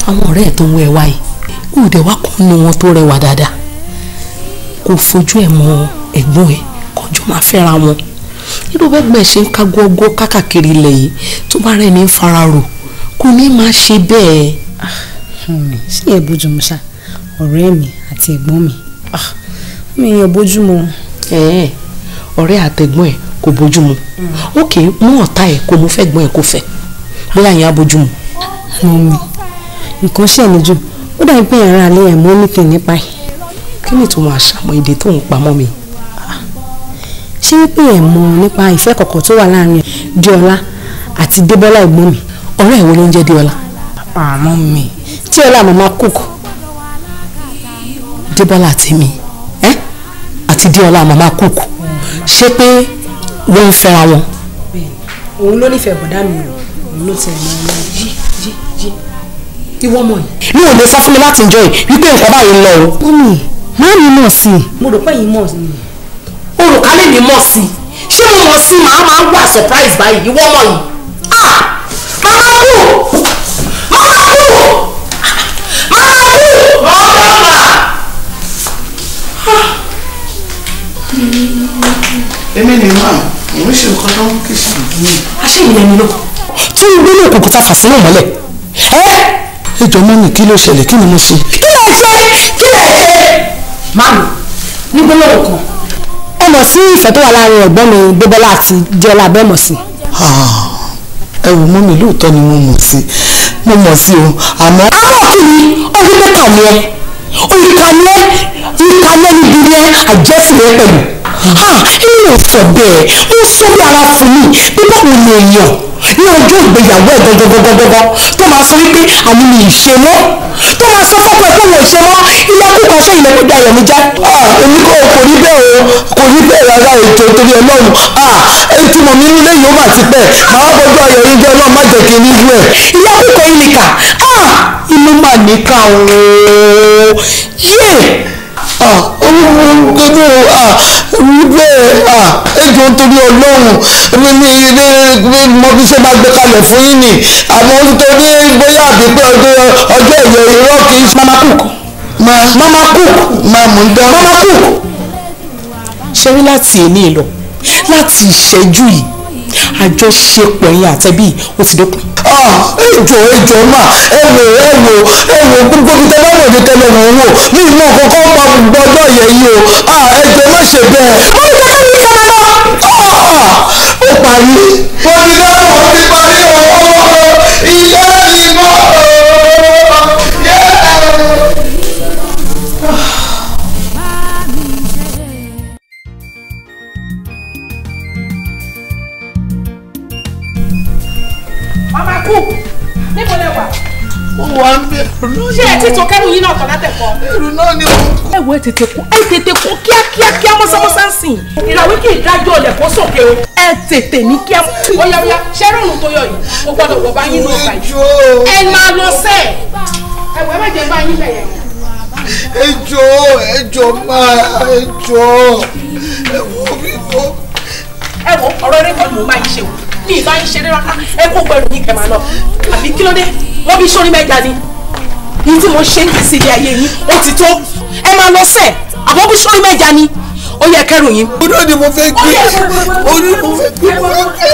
àwọn ọ̀rẹ́ ẹ̀ tó ń wọ ẹ wáyé kò dẹ̀ wá kàn nu wọn tó rẹwà dáadáa kò fojú ẹ̀ mọ ẹ̀gbọ́n ẹ̀ kọjú máa fẹ́ra wọn irú bẹ́gbẹ́ ṣe ń ká gógó kákàkiri ilẹ̀ yìí tó bá rẹ̀ ní ń fara rò kò ní máa ṣe bẹ́ẹ̀. mi ṣé ẹ bójúmu ṣá ọ̀rẹ́ mi àti ẹ̀gbọ́n mi mi yàn bójúmu. ẹ̀ẹ́ ọ̀rẹ́ àtẹ̀gbọ́n ẹ̀ kò bójúmu ókè mú ọ̀tá ẹ̀ kó mú fẹ́ gbọ́n ẹ̀ kó fẹ́ bóyá yẹn á bójúmu. mọ́mì nǹkan ṣe mí jù ó dàbí pé ẹ̀rọ alẹ́ ẹ̀ mọ́ nítìn nípa ẹ̀. kí ni tó máa ṣàmọ èdè tó ń pamọ́ mi. ṣé wípé ẹ̀ mọ̀ nípa ìfẹ́ kọ̀kọ̀ tó wà láàrin Diola àti Débọ́lá ẹ̀gbọ́n mi. ọ̀rẹ́ ẹ̀ wo ló ń jẹ́ Diola. àmọ́ mi tí ọlá màmá cook. Débọ́lá àti mi ẹ́ àti Diola màmá cook ṣé pé wọ́n ń fẹ́ra wọn. òun ló nífẹ̀ẹ́ bọ̀dá mi o òun ló ti ẹ̀ mọ́ ẹ náà. yí yí yí ìwọ mọ̀ yìí. mi ò lè sọ fún mi láti enjoy wípé nǹkan báyìí ń lọ o. mọ́mì má mi mọ̀ sí i. mo rò pé yìí mọ̀ sí i. olùkálẹ̀ mi mọ̀ sí i ṣé mo mọ̀ sí i màá máa wà surprise báyìí ìwọ mọ̀ yìí. ah màmá kú màmá kú màmá kú màmá mà. èmi ni máa mo ń ṣe nǹkan tó ń kí sí i. aṣẹ́ ìyẹn mi lọ. tí n gbélé òkùnkùn ta fà sínú mọ́lẹ̀. ẹ́ ẹjọ mọ́mì kí ló ṣẹlẹ̀ kí ni mo ṣe. kí lè ṣe kí lè ṣe. Màmí ní gbólóhùn kan ẹ mọ̀ sí ìfẹ́ tó wà láàrin ẹ̀gbọ́n mi Débọ́lá àti Diola bẹ́ẹ̀ mọ̀ sí. ẹ wò mọ́mì lóòótọ́ ni mo mọ̀ sí mo mọ̀ sí o àmọ́. àwọn kìíní ọdún mẹ́ta ni ẹ ìkànnì ìkànnì níbi ni ẹ àjẹsìn rẹ pẹ̀lú. inú ò sọ bẹ́ẹ̀ ó sọ bí ara fún mi bí báwo ni èèyàn ní ọjọ́ ìgbéyàwó ẹ̀ gọ́gọ́gọ́gọ́gọ́ tó máa sọ wípé àmì mi ì ṣe mọ́ tó máa sọ fọ́pọ̀ ẹ̀ pé wọ́n ò ṣe mọ́ ilẹ̀kùn kan ṣé ilẹ̀kùn dayọ̀ mi jẹ́. èmi kò kò rí bẹ́ẹ̀ o kò rí bẹ́ẹ̀ rárá ètò torí ọlọ́run ètò mọ̀ mi nílé yìí ó mà ti pẹ́ màá bọ́jú ayọ̀ yín jẹ́ ọlọ́run má jẹ́ kí n ní irú ẹ̀. ilẹ̀kùn kan yìí nìkà inú mà níkà ooo yé gbogbo wípé ẹjọ́ torí ọlọ́run mi ní ilé mo fi ṣe máa gbé kalẹ̀ fún yín ni àmọ́ nítorí bóyá àbí pé ọjọ́ ọjọ́ ìyẹ̀ irọ́ kì í ṣe. mama cook mama cook máa mú un dán. mama cook ṣe rí láti èní lọ láti ìṣẹ́jú yìí àjọṣepọ̀ ẹ̀yin àtẹ̀bí ó ti dópin. ẹjọ ẹjọ mà ẹ wò ẹ wò ẹ wò gbogbo ibi tẹ bá wò ní tẹlẹ mò ń wò ní ìmọ̀ kọ́kọ́ pa gbogbo ọjọ́ yẹn yìí o ẹjọ má ṣe bẹ́ẹ̀. ó ní kẹ́kẹ́ ní kẹ́kẹ́ lọ. ó parí. wọ́n ti dáhùn ó ti parí o ilé ìmọ̀ mama cook níbo lẹ wà. mo wà ń bẹ ẹrù ṣé ẹ ti tó kẹ́rù yín náà tọ̀ látẹ̀kọ́. ẹrù náà ni mo kọ. ẹ wo ẹ tètè kú ẹ tètè kú kíákíá kíá mọ́sámọ́sá ń sìn ìràwé kì í dájọ́ ọ̀lẹ̀ kó sókè o ẹ tètè ní kíá. óyá óyá ṣé rọrùn tó yọ yìí o gbọ́dọ̀ wọ bá yín lọ bá yìí. ẹ máa lọ sẹ́ ẹ wọ ẹ má jẹ bá yín bẹ̀yẹ̀ wọ̀. ẹjọ ẹjọ máa ẹjọ ẹ wò mí kọ. ẹ wo ọ̀rọ̀ eré kan ni mo máa ń ṣe o mi ì bá yín ṣeré rárá ẹ kó gbẹrù yín kẹ máa lọ àbí kí ló dé wọ́n bí sórí mẹ́ja ni yìí tí mo ṣe ń gbèsè ilé ayé yín ó ti tó ẹ máa lọ sẹ́ẹ̀ àbọ̀ bí sórí mẹ́ja ni ó yẹ kẹrù yín. orí ni mo fẹ́ gbé orí mo fẹ́ gbé mo fẹ́ gbé.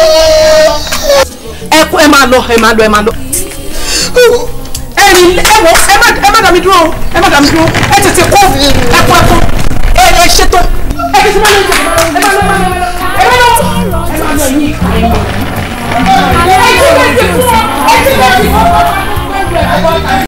ẹ kú ẹ máa lọ ẹ máa lọ ẹ máa lọ. ẹ ní ẹ wọ ẹ má ẹ má dàmí dúró o, ẹ má dàmí dúró ẹ tètè kó ẹ kó ẹ kó ẹ ẹ ṣètò ẹ tètè má lọ ẹ má lọ ẹ má lọ ẹ má lọ ẹ má lọ yín ìkà ẹ má lọ. ẹ ti bẹ ti fún ọ ẹ ti bẹ ti fún ọ.